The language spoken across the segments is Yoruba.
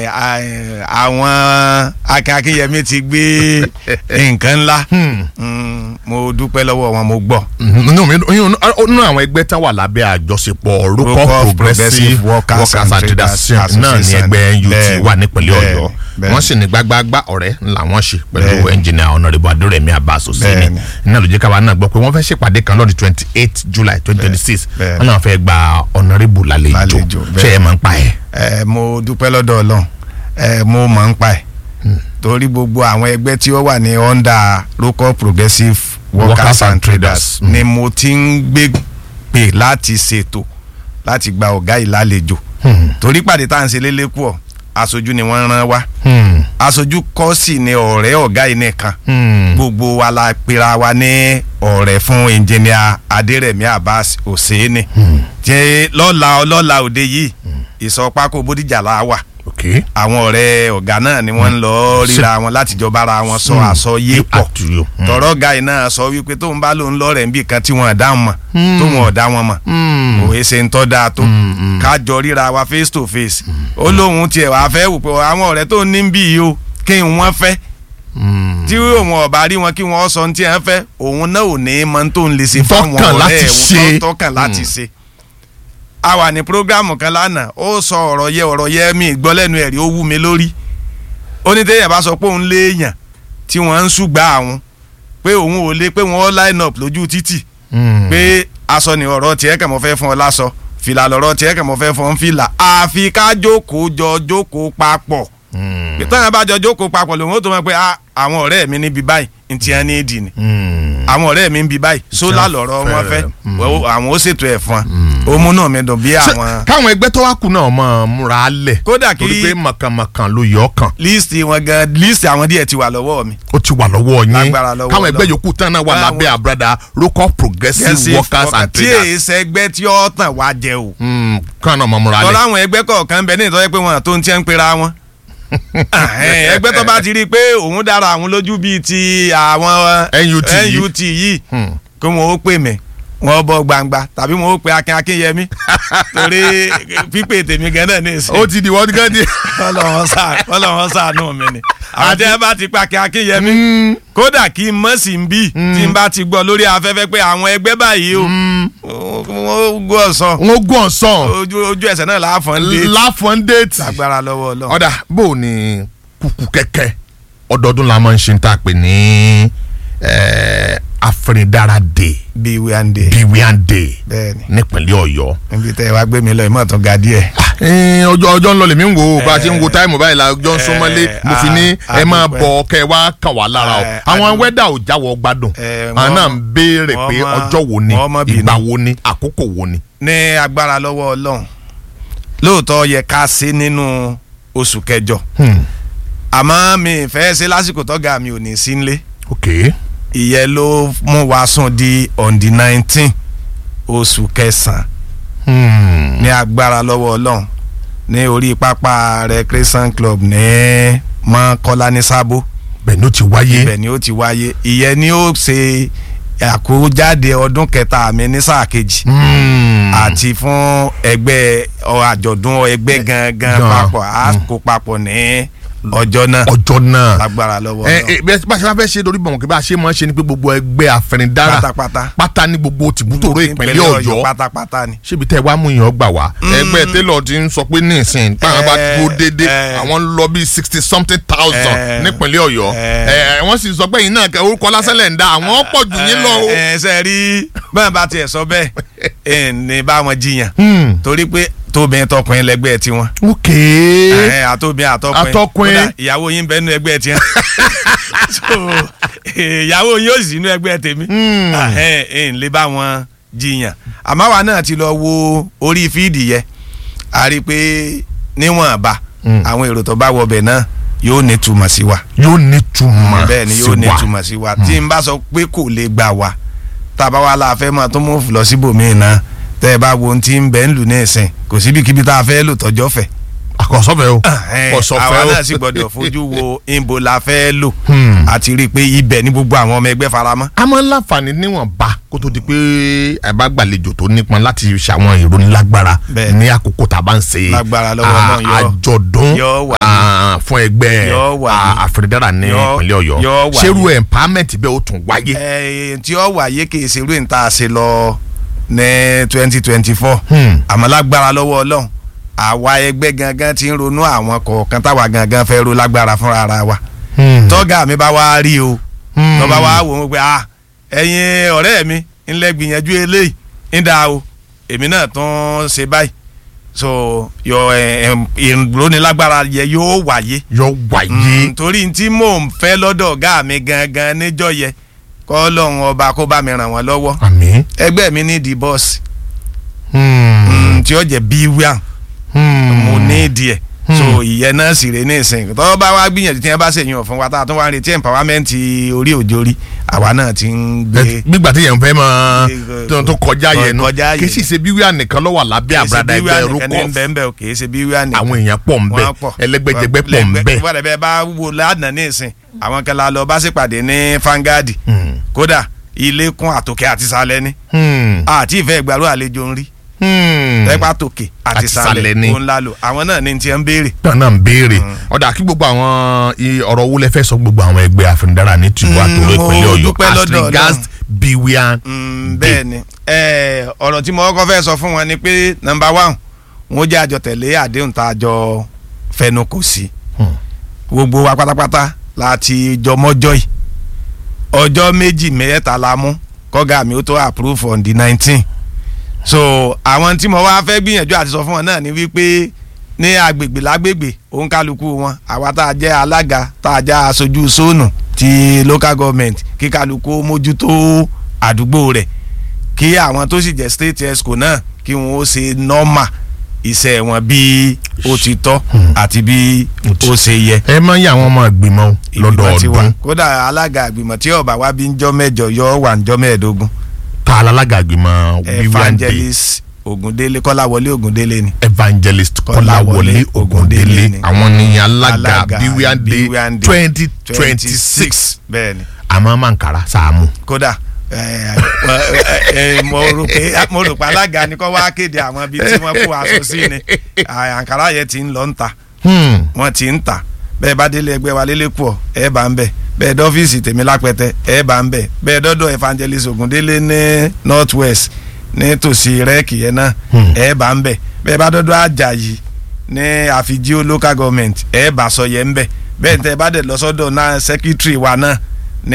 ẹ, àwọn akínyẹmí ti gbé nǹkan ńlá Mm, mo dúpẹ́ lọ́wọ́ wọn mo gbọ́. nínú mi nínú àwọn ẹgbẹ́ tá wà lábẹ́ àjọṣepọ̀ Rúkọ rúkọ progressive Workers workers and and Traders traders náà ní Association. ẹgbẹ́ NUT Bẹ́ẹ̀ni, wà nípínlẹ̀ bẹ́ẹ̀ni, ọ̀yọ́ bẹ́ẹ̀ni. wọ́n sì ní gbágbágbá ọ̀rẹ́ làwọn ṣe pẹ̀lú Bẹ́ẹ̀ni. ẹnjìnìà ọ̀nàrẹ́bù adúrẹ̀mí abbas òsínì Bẹ́ẹ̀ni. iná ló jẹ́ káwa náà gbọ́ pé wọ́n fẹ́ ṣèpàdé kan lọ́dún twenty eight july twenty twenty six Bẹ́ẹ̀ni. wọ́n náà fẹ́ gba ọ̀nàrẹ́bù lálejò Lálejò, ṣé ẹ bẹ́ẹ̀ni. máa ń pa ẹ̀. ẹ mo dúpẹ́ lọ́dọ̀ ọlọ́run ẹ mo mọ̀ ń pa ẹ̀ torí gbogbo àwọn ẹgbẹ́ tí ó wà ní under local progressive workers, Workers and and traders Traders. ni mo ti ń gbé pè láti ṣètò láti gba ọ̀gá ìlàlejò torí pàdé tá à ń ṣe lélẹ́kù ọ̀ aṣojú ni wọ́n rán wá Hmm. aṣojú kọ́ sì ni ọ̀rẹ́ ọ̀gá yìí nìkan Hmm. gbogbo wa la pera wa ní ọ̀rẹ́ fún engineer adérẹ̀mí abbas hosseini tí lọ́la ọlọ́la òde yìí ìsọpákó bódìjà la wà ok àwọn ọ̀rẹ́ ọ̀gá náà ni wọ́n ń lọ ríra wọn láti jọ bára wọn sọ àsọyé pọ̀ àtúnyò. tọ̀rọ̀ ọ̀gá yìí náà sọ wípé tóun bá lòun lọ́rẹ̀ níbi kan tí wọ́n dá wọn mọ̀ tóun ọ̀dá wọn mọ̀ òwe ṣe ń tọ́ da tó kájọ ríra wa face to face ó lóun tiẹ̀ wá fẹ́ wò pé àwọn ọ̀rẹ́ tó ní bí yìí o kí n wọ́n fẹ́ tí òun ọba rí wọn kí wọn sọ ní tí wọn fẹ́ òun náà ò ní mọ tó ń lè ṣe fáwọn Tọ́kàn láti ọ̀rẹ́ ṣe. òun tọ́kàn láti ṣe. a wà ní programu kan lánàá ó sọ ọ̀rọ̀ yẹ ọ̀rọ̀ yẹ mi gbọ́ lẹ́nu ẹ̀rí ó wú mi lórí ó ní téèyàn bá sọ pé òun léèyàn tí wọ́n ń ṣùgbà àwọn pé òun ò lè pé wọ́n line up lójú títì pé aṣọ ni ọ̀rọ̀ tiẹ̀ kàn mọ́ fẹ́ fún ọ lásọ fìlà lọ́rọ̀ tiẹ̀ kàn mọ́ fẹ́ fún ọ fìlà àfi ká jókòó jọ jókòó papọ̀ tọ́yàn bá jọ jókòó papọ̀ lòun ó tó mọ̀ pé ah, àwọn ọ̀rẹ́ mi níbi báyìí ntí ẹ ní ìdì ni àwọn ọ̀rẹ́ mi níbi báyìí sólà lọ́rọ̀ wọn fẹ́ wọ́n- àwọn ó ṣètò ẹ̀ fún wa ó mú náà mi dùn bí àwọn káwọn ẹgbẹ́ tó wá kù náà mọ̀ múra lẹ̀ Kódà kí- torí pé mọ̀kànmọ̀kàn ló yọ ọ́ kàn líìsì wọn gan líìsì àwọn díẹ̀ ti wà lọ́wọ́ mi. ó ti wà lọ́wọ́ yín Lágbára lọ́wọ́ káwọn ẹgbẹ́ Ọlọ́run. yòókù tán náà wà Báwọn- lábẹ́ àbúradà local progressive workers and tí traders èyí sẹgbẹ́ tí ó tàn wá jẹ o. Mm, káwọn náà mọ̀ múra tọ́lá lẹ̀ àwọn ẹgbẹ́ kọ̀ọ̀kan bẹ ní ìtọ́jú pé wọn tó ń tiẹ́ ń pera wọn. Ẹ̀hẹ́n, ẹgbẹ́ tó bá ti rí i pé òun dára àwọn lójú bíi ti àwọn NUT yìí. NUT yìí Hmm. kí wọn ó pè mí wọn bọ gbangba tàbí wọn ó pe akin akínyẹmí torí pípé tèmi gan náà ní ìsìn ó ti di wọ́n gán di. ọlọ́wọ́n sá ọlọ́wọ́n sànú mi ni àti ẹ bá ti pa akin akínyẹmí kódà kí n mọ̀ sí n bí tí n bá ti gbọ́ lórí afẹ́fẹ́ pé àwọn ẹgbẹ́ báyìí o wọ́n gbọ́ ọ̀sán wọ́n gún ọ̀sán ojú ojú ẹsẹ̀ náà láàfọ̀n dé láfọ̀n déètì. agbára lọ́wọ́ ọlọ́run. ọ̀dà bó o ní kúkú kẹ́kẹ́ ọdọọdún la máa ń ṣe ń tà pé ní eh, afẹnidára day bíi wíwáńdé biwian day bẹ́ẹ̀ni nípínlẹ̀ ọ̀yọ́. níbi tẹ́ ẹ wá gbé mi lọ ìmọ̀ tó ga díẹ̀. Eh, ọjọ́ ọjọ́ ń lọ lèmi ń wo bá a ṣe ń wo táìmù báyìí la ọjọ́ ń súnmọ́lé Eh, mo fi ní ah, ẹ máa adúpẹ́. bọ̀ kẹ́ ẹ wá kàn wá lára o Eh, àwọn adúpẹ́. wẹ́dà ò jáwọ́ gbádùn Eh, àwọn náà ń wọ́n- béèrè wọ́n pé má- ọjọ́ wo ni wọ́n má bínú. ìgbà wo ni àkókò wo ni. ní agbára lọ́wọ́ ọlọ́run lóòótọ́ yẹ ká ṣe nínú oṣù kẹjọ àmọ́ mi ì fẹ́ ṣe lásìkò tọ́gà mi ò ní sí nílé ok ìyẹn ló mú wa sùn di on the nineteen oṣù kẹsàn-án Hmm. ní agbára lọ́wọ́ ọlọ́run ní orí pápá recreation club ní mọ́kọ́lá ní sábó bẹ́ẹ̀ ni ó ti wáyé. ibẹ̀ ni ó ti wáyé ìyẹn ni ó ṣe àkójáde ọdún kẹta mi ní sáà kejì Hmm. àti fún ẹgbẹ́ ọ àjọ̀dún ẹgbẹ́ gangan Gan. papọ̀ a kó papọ̀ ní ọjọ́ náà ọjọ́ náà. lágbára lọ́wọ́ ẹ náà ẹ bẹ́ẹ̀ bá ṣe bá fẹ́ ṣe lórí bọ̀mọ̀ kí bá ṣe máa ń ṣe ni pé gbogbo ẹgbẹ́ afẹnidára pátápátá pátá ní gbogbo tìbútòrò ìpínlẹ̀ ọ̀yọ́ pátápátá ni. ṣébi tẹ́ ẹ wá mú yàn gbà wá ẹgbẹ́ télọ̀ ti ń sọ pé ní ìsìn táwọn bá Eh, dúró déédéé eh. àwọn ń lọ bíi sixty something thousand Eh, nípínlẹ̀ ọ̀yọ́ eh. Eh, wọ́n sì sọ pé yìí náà kẹ orúkọ lásán lẹ̀ ń da àwọn pọ̀ jù yín lọ o. ẹ ẹ ṣe rí báyìí bá tiẹ̀ sọ bẹ́ẹ̀ ẹ ní bá wọn jiyàn Hmm. torí pé tóbìnrin tọkùnrin lẹgbẹ́ tiwọn ok ẹ àtòbìnrin àtọkùnrin Àtọkùnrin. kódà ìyàwó yín bẹ́ẹ̀ nínú ẹgbẹ́ tiẹ̀ so ìyàwó yín ó sì nínú ẹgbẹ́ tèmi Hmm. ẹ ẹ ń lè bá wọn jiyàn àmọ́ àwa náà ti lọ wo orí fíìdì yẹ a rí i pé níwọ̀nba Hmm. àwọn èrò tó bá wọbẹ̀ náà yóò ní túmọ̀ sí wa yóò ní túmọ̀ bẹ́ẹ̀ ni sí yóò ní wa. túmọ̀ sí wa tí n bá sọ pé kò lè gbà wá tàbá wa la fẹ́ máa tó mú lọ síbòmíì náà tẹ́ ẹ bá wo ohun tí ń bẹ ń lù ní ìsìn kò síbikíbi tá a fẹ́ lò tọ́jọ́ fẹ́ àkọsọfẹ o Ẹ̀hẹ́n, kọsọfẹ àwa o náà sì gbọ́dọ̀ fojú wo ìbò la fẹ́ lò Hmm. àti rí i pé ibẹ̀ ní gbogbo àwọn ọmọ ẹgbẹ́ faramọ́. a máa ń láǹfààní níwọ̀nba kó tó di pé ẹ bá gbàlejò tó nípọn láti ṣàwọn ìròyìn lágbára Bẹ́ẹ̀. ní àkókò tá a bá ń ṣe Lágbára lọ́wọ́ à- Ọlọ́run yóò- àjọ̀dún yóò wà à, fún ẹgbẹ́ Yóò wà à, ní- àfẹnidárà ní yóò- ìpínlẹ̀ Ọ̀yọ́ yóò wà ṣerú ní- empowerment bẹ́ẹ̀ ó tún wáyé. ẹ tí ó wáyé kì í ṣe irú ìta ṣe lọ ní twenty twenty four Hmm. àmọ́ lágbára lọ́wọ́ ọlọ́run àwa ẹgbẹ́ gangan ti ń ronú àwọn kọ̀ọ̀kan táwa gangan fẹ́ ro lágbára fúnra ara wa Hmm. tọ́gà mi bá wá rí o Hmm. tó bá wá wò ó pé ah ẹ̀yin ọ̀rẹ́ mi ńlẹ̀ gbìyànjú eléyìí ń da o èmi náà tún ṣe báyìí so yọ ìrónilágbára yẹ yóò wáyé yóò wáyé. Mm, torí tí mò ń fẹ́ lọ́dọ̀ ọ̀gá mi gangan níjọ́ yẹ kọ́ lọ́hún ọba kó bá mi ràn wọ́n lọ́wọ́ àmín. ẹgbẹ́ mi ní di bọ́ọ̀sì Hmm. tí ó jẹ́ bíwíà Hmm. mo ní ìdí ẹ̀ Hmm. so ìyẹn náà sì rè ní ìsìn tọ́wọ́ bá wá gbìyànjú tí wọ́n bá ṣèyàn fún wa tá a tún wá ń retí empowerment orí òjòrí àwa náà ti ń gbé nígbà tí yẹn fẹ́ mọ Gbé- tó tó kọjá yẹn nu kọjá kì í yẹn. sì ṣe bí wíwá nìkan ló wà lábẹ́ àbúradà ẹgbẹ́ nìkan ní rúkọ bẹ́ẹ̀ bẹ́ẹ̀ o kì í ṣe bíwíà nìkan àwọn èèyàn pọ̀ ń bẹ wọ́n pọ̀. ẹlẹ́gbẹ́jẹgbẹ́ pọ̀ ń bẹ. wọ́n lẹ́bẹ̀ẹ́ bá wo lánàá ní ìsìn àwọn kan la lọ bá ṣèpàdé ní fangadi Hmm. kódà ilé kún àtòkè àti sálẹ̀ ni Hmm. àti ìfẹ́ ìgbàlú àlejò ń rí Hmm. tẹ́pá tòkè àti Àti sálẹ̀ sálẹ̀ ni. òun la lò àwọn náà ní tiẹ̀ ń béèrè. náà náà ń béèrè ọ̀dà kí gbogbo àwọn i- ọ̀rọ̀ owó lẹ́fẹ̀ẹ́ sọ gbogbo àwọn ẹgbẹ́ àfẹnudárà ní tìlú àtòrò mo ìpínlẹ̀ Ọ̀yọ́ dúpẹ́ as lọ́dọ̀ regards Ọlọ́run. biwian Mm, bẹ́ẹ̀ ni Eh, ọ̀rọ̀ tí mo kọ́kọ́ fẹ́ sọ fún wọn ni pé nọmba one wọn jẹ́ àjọ tẹ̀lé àdéhùn tá a jọ fẹnu kò sí Hmm. gbogbo wa pátápátá láti jọ mọ́jọ́ yìí ọjọ́ méjì mẹ́ta la mú kọ́gà mi ó tó approve on the nineteen so àwọn tí mo wá fẹ́ gbìyànjú àti sọ fún wọn náà ni wípé ní agbègbè lágbègbè òǹkálukú wọn àwa tá a jẹ́ alága tá a jẹ́ aṣojú sóònù ti local government kí kálukú mójútó àdúgbò rẹ̀ kí àwọn tó sì jẹ́ state esco náà kí wọ́n ó ṣe normal iṣẹ́ wọn bí ó ti tọ́ àti bí ó ṣe yẹ ẹ máa ń yà àwọn ọmọ ìgbìmọ̀ ìgbìmọ̀ ti wà lọ́dọọdún kódà alága ìgbìmọ̀ tí ọba wa bí ń jọ́ mẹ́jọ yọ wà ń jọ́ mẹ́ẹ̀ẹ́dógún ta alága ìgbìmọ̀ biwian day evangelist Ògúndélé Kọ́láwọlé Ògúndélé ni evangelist Kọ́láwọlé kọ́láwọlé ògúndélé ni. àwọn ni alága Alága biwian day Biwian Day twenty twenty six bẹ́ẹ̀ ni àmọ́ mankara sàámù. kódà ẹ, ẹ, ẹ, mo rò pé mo rò pé alága ni kọ́ wá kéde àwọn ibi tí wọ́n kó aṣọ sí ni àǹkárá yẹn ti ń lọ ń ta Hmm. wọ́n ti ń tà bẹ́ẹ̀ bá délé ẹgbẹ́ wa lélẹ́ pọ̀ ẹ bá ń bẹ̀ bẹ́ẹ̀ dọ́fíìsì tèmi lápẹ́tẹ́ ẹ bá ń bẹ̀ bẹ́ẹ̀ dọ́dọ̀ evangelist Ògúndélé ní north west ní tòsí rẹ́ẹ̀kì yẹn náà Hmm. ẹ bá ń bẹ̀ bẹ́ẹ̀ bá dọ́dọ̀ Àjàyí ní àfijíò local government ẹ bá sọ yẹn ń bẹ̀ bẹ́ẹ̀ tẹ́ ẹ bá dẹ̀ lọ́sọ́dọ̀ náà secretary wa náà ní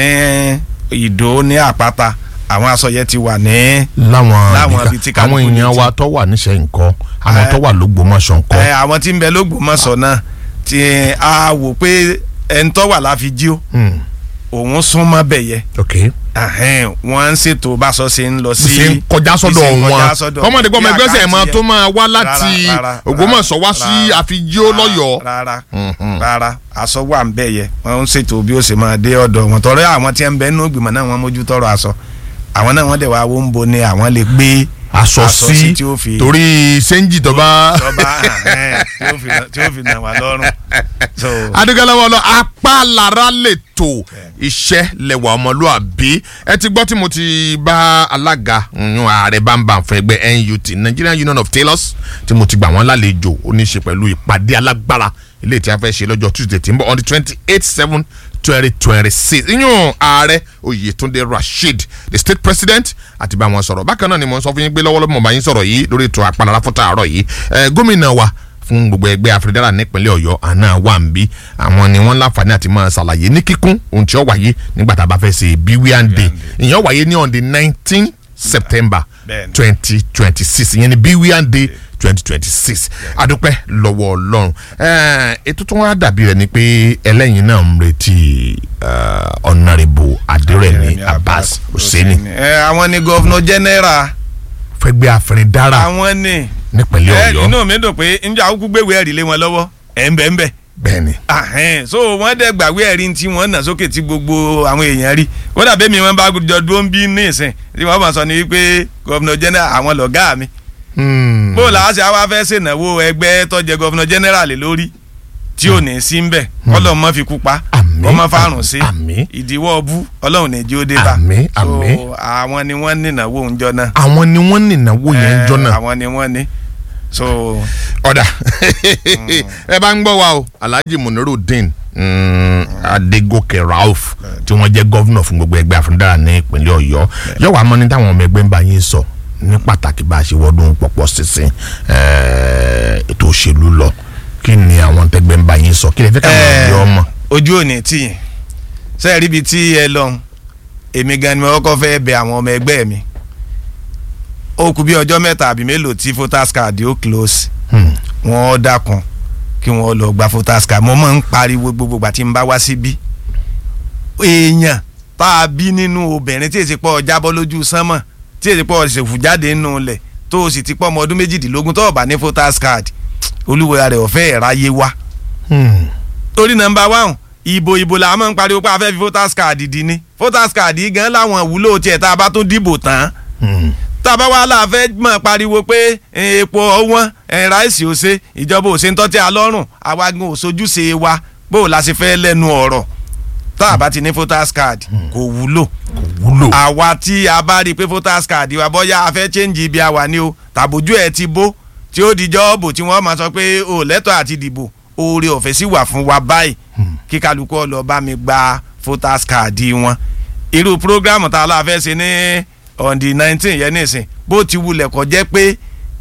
Ìdó ní Àpáta àwọn aṣọ yẹn ti wà ní láwọn Láwọn ibìkan. ibi tí kálukú àwọn ní èèyàn ti- wa tó wà níṣẹ́ nǹkan àwọn Eh. tó wà lógbómọ̀ṣọ́ nǹkan. ẹ àwọn tí ń bẹ lÓgbómọ̀ṣọ́ náà tí a wò pé ẹni tó wà láfijíò Hmm. òun súnmọ́ bẹ̀ yẹ ok Ahẹ́n, wọ́n ń ṣètò báṣọ ṣe ń lọ sí ṣe ń kọjá sọ́dọ̀ ṣe ń wọn kọjá sọ́dọ̀ kọ́mọdé gbọ́mọ bí ẹgbẹ́ sẹ̀ àkáǹtì máa yẹn. tó máa wá láti Rárá, rárá, Ògbómọ̀ṣọ́ wá sí rárá, àfijíó lọ́yọ̀ọ́. rárá Mhm. rárá aṣọ wà ń bẹ̀ yẹ wọ́n ń ṣètò bí ó ṣe máa dé ọ̀dọ̀ wọn tọrọ àwọn tí ń bẹ nínú ìgbìmọ̀ náà wọ́n mójú tọrọ aṣọ àwọn náà wọ́n dẹ̀ wá wọ́n ń bo ni àwọn lè gbé aṣọ aṣọ sí sí tí ó fi- torí sẹ́ńjì tó bá. tọ́ba ahẹ́n, tí ó fi nà- tí ó fi nà wá lọ́rùn so adigunlẹ́wọ̀ lọ apá lára lè tó iṣẹ́ lẹ́wà ọmọlúàbí ẹ ti gbọ́ tí mo ti bá alága yún ààrẹ bámbam fún ẹgbẹ́ NUT Nigerian Union of Tailors tí mo ti gbà wọ́n lálejò ó ní í ṣe pẹ̀lú ìpàdé alágbára ilé tí a fẹ́ ṣe lọ́jọ́ Tuesday tí ń bọ̀ on the twenty eight seven twenty twenty six yún ààrẹ Oyètúndé Rasheed the state president àti bá wọn sọ̀rọ̀ bákan náà ni mo ń sọ fún yín pé lọ́wọ́lọ́wọ́ mo bá yín sọ̀rọ̀ yìí lórí ètò àpàlára fún tààrọ̀ yìí ẹ, gómìnà wa fún gbogbo ẹgbẹ́ afẹ́dẹ́rà nípínlẹ̀ ọ̀yọ́ àná wà ń bí àwọn ni wọ́n láǹfààní àti máa ṣàlàyé ní kíkún ohun tí ó wáyé nígbà tá a bá fẹ́ ṣe biwian day ìyẹn ó wáyé ní on the nineteen september Bẹ́ẹ̀ni. twenty twenty six ìyẹn ni biwian day twenty twenty six adúpẹ́ lọ́wọ́ ọlọ́run Ẹ̀, ètò tó wá dàbí rẹ̀ ni pé ẹlẹ́yin náà ń retí ọ̀nàrẹ́bù adérẹ̀mí abbas hussein ẹ àwọn ni gọ́vnọ̀ general fẹ́gbẹ́ afẹ́rẹ́dára àwọn ni nípínlẹ̀ ẹ ọ̀yọ́ inú mi dùn pé njẹ́ àkókò gbéwé ẹ̀rí lé wọn lọ́wọ́ ẹ̀ ń bẹ̀ ń bẹ̀ bẹ́ẹ̀ni ahẹ́n so wọ́n dẹ̀ gbàgbé ẹ̀rí tí wọ́n nà sókè tí gbogbo àwọn èèyàn rí wọ́n dàbí mi wọ́n bá jọ dúró ń bí ní ìsìn tí wọ́n bá sọ ni wípé gọ́vnọ̀ general àwọn lọ̀gá mi Hmm. bó la ṣe àwa fẹ́ ṣènáwó ẹgbẹ́ tó jẹ gọ́fúnà jẹ́nẹ́rálì lórí tí ò ní sí ń bẹ̀ ọlọ́run mọ́ fi kú pa Àmín, ọmọ fárùn sí àmín. ìdíwọ́ bú ọlọ́run ní jí ó dé bá Àmín, So, àmín. àwọn ni wọ́n ní ìnáwó òǹjọ́ náà àwọn ni wọ́n ní ìnáwó yẹn ń jọ Eh, náà. àwọn ni wọ́n ní so ọ̀dà ẹ bá ń gbọ́ wa o alhaji munirudin mm, adegoke rauf tí wọ́n jẹ́ gọ́vnọ̀ fún gbogbo ẹgbẹ́ àfúndára ní ìpínlẹ̀ ọ̀yọ́ yóò wá mọ́ ní táwọn ọmọ ẹgbẹ́ ń bá yín sọ ní pàtàkì bá a ṣe wọ́dún pọ̀pọ̀ sísìn eh, ètò òṣèlú lọ kí ni àwọn tẹgbẹ́ ń bá yín sọ kí lè fẹ́ káwọn Eh, ọ̀yọ́ ọmọ. ojú òní tì yín sẹ́ẹ̀ ríbi tí ẹ lọ èmi gan ni mo kọ́kọ́ fẹ́ bẹ àwọn ọmọ ẹgbẹ́ mi ó kù bí ọjọ́ mẹ́ta àbí mélòó tí voters card ó close Hmm. wọ́n dákun kí wọ́n lọ gba voters card mo máa ń pariwo gbogbo ìgbà tí n bá wá síbí èèyàn tá a bí nínú obìnrin tí èsì pọ̀ jábọ́ lójú sánmọ̀ tí èsì pọ̀ ṣèfù jáde nínú ilẹ̀ tó o sì ti pọ̀ ọmọ ọdún méjìdínlógún tó o bá ní voters card olúwa rẹ̀ ọ̀fẹ́ ìráyé wá Hmm. torí nọ́mbà one ìbò ìbò la máa ń pariwo pé a fẹ́ fi voters card dì ní voters card yìí gan láwọn ìwúlò tiẹ̀ tá a bá tún dìbò tán Hmm. tá a bá wá la fẹ́ mọ̀ pariwo pé eh, epo ọwọ́n eh, ráìsì ò ṣe ìjọba ò ṣe ń tọ́tí alọ́rùn àwa gan ò sojúṣe wa bó o la ṣe fẹ́ lẹ́nu ọ̀rọ̀ tá a bá ti ní voters card kò wúlò kò wúlò. àwa tí a bá rí i pé voters card wa bọ́yá a fẹ́ change ibi àwa ni o tàbójú ẹ̀ ti bó tí ó di jọ́ọ̀bù tí wọ́n máa sọ pé o lẹ́tọ̀ àti dìbò oore ọ̀fẹ́ sì wà fún wa báyìí kí kálukú ó lọ bá mi gba voters card wọn irú programu tá a la fẹ́ ṣe ní on the nineteen yẹn nìsín bó ti wulẹ̀ kọ́ jẹ́ pé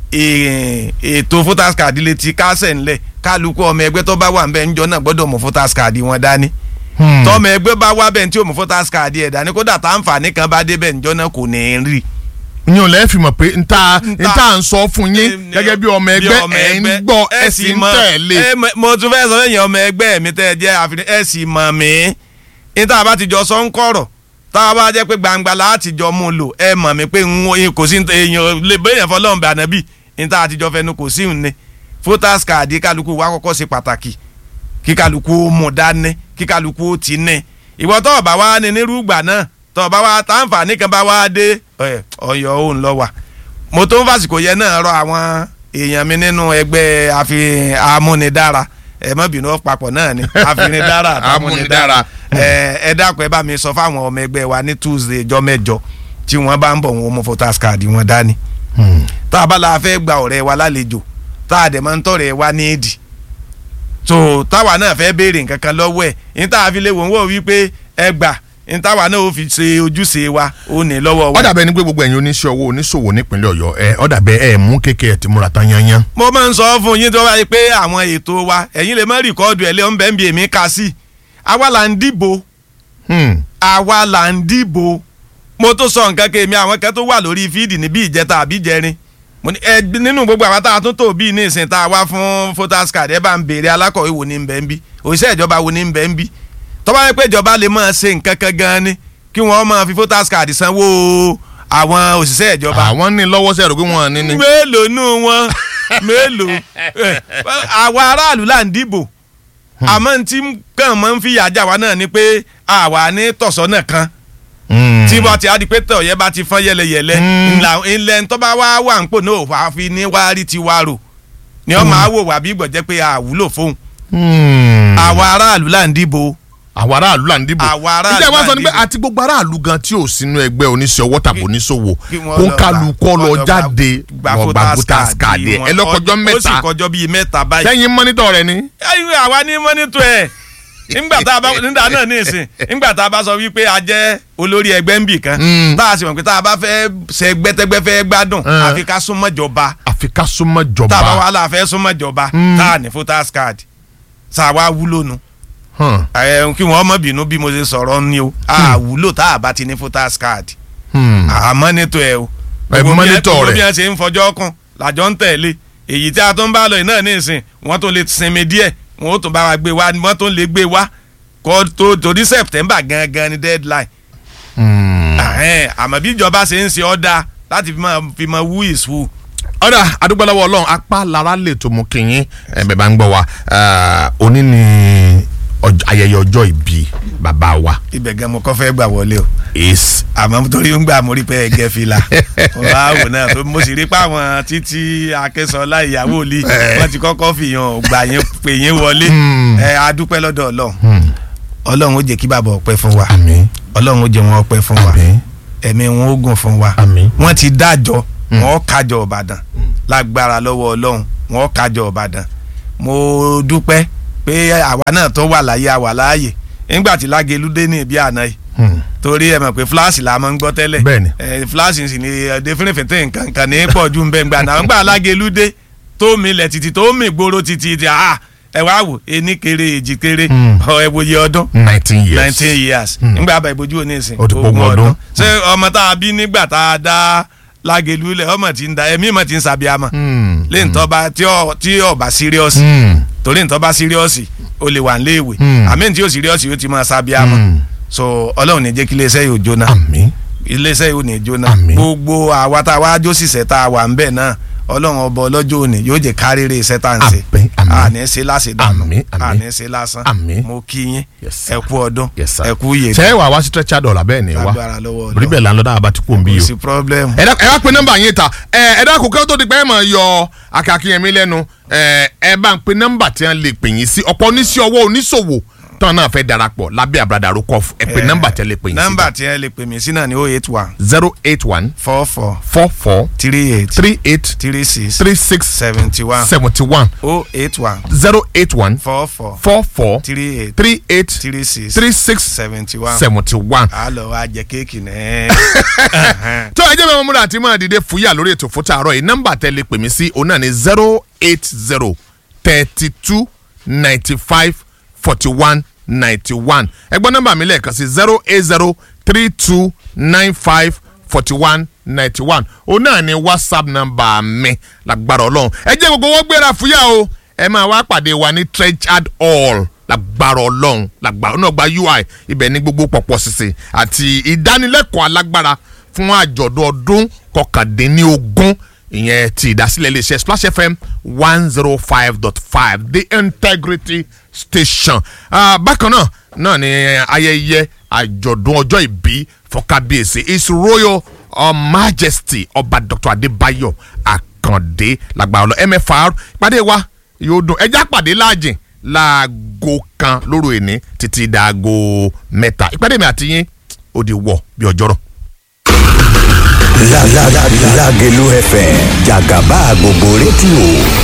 eh, ètò voters card lè ti kásẹ̀ ńlẹ̀ kálukú ọmọ ẹgbẹ́ tó bá wà ń bẹ̀ ńjọ́ náà gbọ́dọ̀ mú voters card wọn dání Hmm. tọmọ ẹgbẹ́ bá wá bẹ́ẹ̀ tí o mú voters card ẹ̀ dání kódà tá àǹfààní kan bá dé bẹ́ẹ̀ ńjọ́ náà kò ní í rí. ní o lẹ́ fi mọ̀ pé nta Nta- nta ń sọ fún yín Em, gẹ́gẹ́ bí ọmọ bí ẹgbẹ́ ọmọ ẹ̀ ń ẹgbẹ́, gbọ́ ẹ ẹ̀ sì sì ń mọ̀- tẹ̀lé. ẹ mọ̀- mo tún fẹ́ sọ fẹ́yìn ọmọ ẹgbẹ́ mi tẹ́ ẹ jẹ́ àfihàn ẹ sì mọ̀ mí níta bá ti jọ sọ ń kọ̀rọ̀ tá a bá jẹ́ pé gbangba láti jọ mú un lò ẹ mọ̀ mí pé n wo- kò sí èèyàn lè bẹ́yẹn fọlọ́run bẹ̀ ànábì níta àtijọ́ fẹnu kò sí òun ni voters card kálukú wa kọ́kọ́ ṣe pàtàkì kí kálukú ó mú dání kí kálukú ó ti ní ìwọ tó o bá wá ní nírúgbà náà tó o bá wá táǹfààní kan bá wá dé ẹ, ọyọ òun lọ wà mo tó ń fàsìkò yẹn náà rọ àwọn èèyàn mi nínú ẹgbẹ́ àfi amúnidára ẹ má bínú papọ̀ náà ni àfinidára àtàmúnidára Amúnidára. ẹ ẹ dákun ẹ bá mi sọ fáwọn ọmọ ẹgbẹ́ wa ní tuesday ọjọ́ mẹ́jọ tí wọ́n bá ń bọ̀ wọn mú voters card wọn dání Hmm. tá a bá la fẹ́ gba ọ̀rẹ́ wa lálejò tá a dẹ̀ máa ń tọ̀rẹ́ wa ní èdì so táwa náà fẹ́ béèrè nǹkan kan lọ́wọ́ ẹ̀ ní tá a fi lè wọ́n wò wípé ẹ gbà ní táwa náà ó fi ṣe ojúṣe wa ó ní lọ́wọ́ wa. ó dàbẹ́ ni pé gbogbo ẹ̀yin oníṣẹ́ owó oníṣòwò nípínlẹ̀ ọ̀yọ́ ẹ ó dàbẹ́ ẹ mú kékeré ẹ̀ tí múra tán yányán. mo máa ń sọ fún yín tó bá yẹ pé àwọn ètò wa ẹ̀yin lè má rìkọ́ọ̀dù ẹ̀ lé ọ̀n bẹ́ẹ̀ bí èmi ka sí àwa là ń dìbò Hmm. àwa là ń dìbò mo tó sọ nǹkan kémi àwọn kan tó wà lórí fíìdì níbí ìjẹta àbí jẹrin mo ní ẹ nínú gbogbo àwọn tá a tún tó bíi ní ìsìn tá a wá fún voters card ẹ bá ń béèrè alákọ̀wé wo ní bẹ́ẹ̀ ń bí òṣìṣẹ́ ìjọba wo ní bẹ́ẹ̀ ń bí tó bá yẹ pé ìjọba lè máa ṣe nǹkan kan gan ni kí wọ́n máa fi voters card sanwó àwọn òṣìṣẹ́ ìjọba àwọn ní lọ́wọ́ sí ẹ̀rọ pé wọ́n ní ní. mélòó nù wọn mélòó Eh, àwa aráàlú là ń dìbò àmọ́ tí kàn máa ń fìyà jà wá náà ni pé àwa ní tọ̀sọ́nà kan Hmm. tí wọ́n ti adi pé tọ̀ yẹn bá ti fọ́n yẹlẹyẹlẹ Mm. ńlá ilẹ̀ tó bá wá wà ń pò náà wà á fi ní wá rí ti wá rò ni wọ́n máa wò wá bí gbọ̀jẹ́ pé àwúlò fóun Hmm. àwa aráàlú là ń dìbò àwọn aráàlú là ń dìbò. Àwa aráàlú ìjà wa là sọ ń ni pé dìbò. àti gbogbo aráàlú gan tí ò sínú ẹgbẹ́ oníṣẹ́ ọwọ́ tàbí oníṣòwò kí wọ́n kó lọ kálukọ́ gbà- lọ wọ́n jáde gba lọ gba voters voters card ẹ̀ wọn. ẹ lọ́kọjọ́ ó sì mẹ́ta kọjọ́ bíi mẹ́ta báyìí lẹ́yìn mọ́nítọ̀ rẹ ni. ẹ̀yin àwa ní mọ́nítò ẹ̀ nígbà tá a bá nígbà náà ní ìsìn nígbà tá a bá sọ wípé a jẹ́ olórí ẹgbẹ́ ń bì kan Mm. tá a sì mọ̀ pé tá a bá fẹ́ ṣe gbẹ́tẹ́gbẹ́ fẹ́ gbádùn Mm. àfi ká súnmọ́ jọba àfi ká súnmọ́ jọba. tá a bá wà láà fẹ́ súnmọ́ jọba Mm. tá a ní voters card tá a wá wúlò nu Hàn. ẹ̀ kí wọ́n mọ̀ bínú bí mo ṣe sọ̀rọ̀ ni o a wúlò tá a bá ti ní voters card Hmm. a mọ́nítò ẹ̀ o Ẹ Gbogbo bí ẹ- mọ́nítọ̀ gbogbo rẹ̀. bí wọ́n ṣe ń fọjọ́ kún làjọ ń tẹ̀lé èyí tí a tún bá lọ yìí náà ní ìsìn wọ́n tún lè sinmi díẹ̀ wọ́n ó tún bá wa gbé wa wọ́n tún lè gbé wa kó tó torí september gangan ni deadline Hmm. Ahẹ́n, àmọ́ bí ìjọba ṣe ń ṣe ọ́dà láti fi máa fi máa who is who. ọ̀dà adúgbòlọ́wọ́ ọlọ́run apá lára lè tó mú kìnyín ẹ̀bẹ̀ bá ń gbọ́ wa Eh, òní ni ọj- ayẹyẹ ọjọ́ ìbí bàbá wa ibẹ̀ gan mo kọ́ fẹ́ gbà wọlé o is àmọ́ torí ń gbà mo rí pé ẹgẹ́ fìlà wàá wò náà tó mo sì rí pé àwọn títí akẹ́sọ̀lá ìyàwó lì wọ́n ti kọ́kọ́ fìyàn gbà yín pè yín wọlé ẹ adúpẹ́ lọ́dọ̀ ọlọ́run ọlọ́run ó jẹ́ kí bàbá ọpẹ́ fún wa àmín ọlọ́run ó jẹ́ wọn ọpẹ́ fún wa àmín ẹ̀mí wọn ó gùn fún wa àmín wọ́n ti dájọ́ wọ́n kájọ ọ̀bàdàn lágbára lọ́wọ́ ọlọ́run wọ́n kájọ ọ̀bàdàn mo dúpẹ́ pé àwa náà tó wà láyé àwà láàyè nígbà tí lágẹ̀lú dé ní ibi àná yìí Hmm. torí ẹ mọ̀ pé fúláàsì la máa ń gbọ́ tẹ́lẹ̀ Bẹ́ẹ̀ni. ẹ fúláàsì sì ni ẹdẹ fúnifẹ̀tẹ̀ nǹkan kan ní pọ̀ ju nbẹ̀ ngbà náà ngbà lágẹ̀lú dé tó mi lẹ̀ títí tó mi gbòòrò títí tí a ẹ wá wò ení kéré èjì kéré Hmm. ọ ẹ wòye ọdún nineteen years nineteen years ngbà bá ìbojú òní ìsìn Ó ti pọ̀ ogún ọdún. ṣé ọmọ tá a bí nígbà tá a dá lágẹ̀lú lẹ̀ ọmọ tí ń da ẹ̀mí mọ̀ tí ń sàbíàmọ̀ Hmm. lẹ́yìn tó bá tí ọ tí ọba síríọ́sì Hmm. torí nǹkan bá síríọ́sì o lè wà níléèwé Hmm. àmì tí o síríọ́sì o ti máa sábíàmọ́ Hmm. so ọlọ́run ní jẹ́ kí iléeṣẹ́ yóò jóná àmín iléeṣẹ́ yóò ní jóná Àmín. gbogbo àwa tá a wá jó sísẹ́ tá a wà ń bẹ̀ náà ọlọ́run ọba ọlọ́jọ́ òní yóò jẹ́ kárẹ́rẹ́ iṣẹ́ tá à ń ṣe Àmín, àmín. àní ṣe láṣẹ dànù Àmín, àmín. àní ṣe lásán Àmín. mo kí yín Yes, sir. ẹ kú ọdún yes sir ẹ kú yèé ṣe é wà wá sí stretcher dollar bẹ́ẹ̀ ni wá lágbára lọ́wọ́ rí bẹ́ẹ̀ là ń lọ dáhà bá ti kú òun bí kò yìí o sí problem ẹ dá- ẹ wá pe nọ́mbà yín ta ẹ ẹ dákun kí ó tó di pé ẹ máa yọ akakínyẹmí lẹ́nu ẹ ẹ bá ń pe nọ́mbà tí wọ́n lè pè yín sí ọ̀pọ̀ oníṣẹ́ ọwọ́ oníṣòwò tán náà fẹ́ darapọ̀ lábẹ́ àbúradà àròkọ ẹ pe nọ́mbà tí wọ́n lè pè yín sí. nọ́mbà tí ẹ lè pè mí sí náà ni oh eight one zero eight one four four four four three eight three eight three six three six seventy one seventy one oh eight one zero eight one four four four four three eight three eight three six three six seventy one seventy one. a lọ wa jẹ kéèkì náà. tó ẹ jẹ́ mi múra àti máa dìde fúyà lórí ètò fún tààrọ̀ yìí nọ́mbà tẹ́ lè pè mí sí òun náà ní zero eight zero thirty two ninety five forty one ninety one ẹgbọ́n nọ́mbà mi lẹ́ẹ̀kan sí zero eight zero three two nine five forty one ninety one òun náà ní whatsapp nọ́mbà mi lágbára ọlọ́run ẹ jẹ́ gbogbo wọn gbéra fúyà o ẹ máa wá pàdé wa ní treasured hall lágbára ọlọ́run lágbára ọ̀nà gba ui ibẹ̀ ní gbogbo pọ̀pọ̀ sísè àti ìdánilẹ́kọ̀ọ́ alágbára fún àjọ̀dún ọdún kọkàndínlógún ìyẹn ti ìdásílẹ̀ iléeṣẹ́ splash fm one zero five dot five the integrity station. Ah, bákan náà náà ni ayẹyẹ àjọ̀dún ọjọ́ ìbí fọkábíyèsí his royal uh, majesty ọba dr adébáyọ̀ àkàndé lágbára ọlọ́ mfr ìpàdé wa yóò dùn ẹjẹ́ àpàdé láàjìn láago kan lóru ìní títí dàago mẹ́ta ìpàdé mi àti yín ó di wọ̀ bí ọjọ́rọ̀. Lágẹ̀lú FM jàgàbá gbogbo rédíò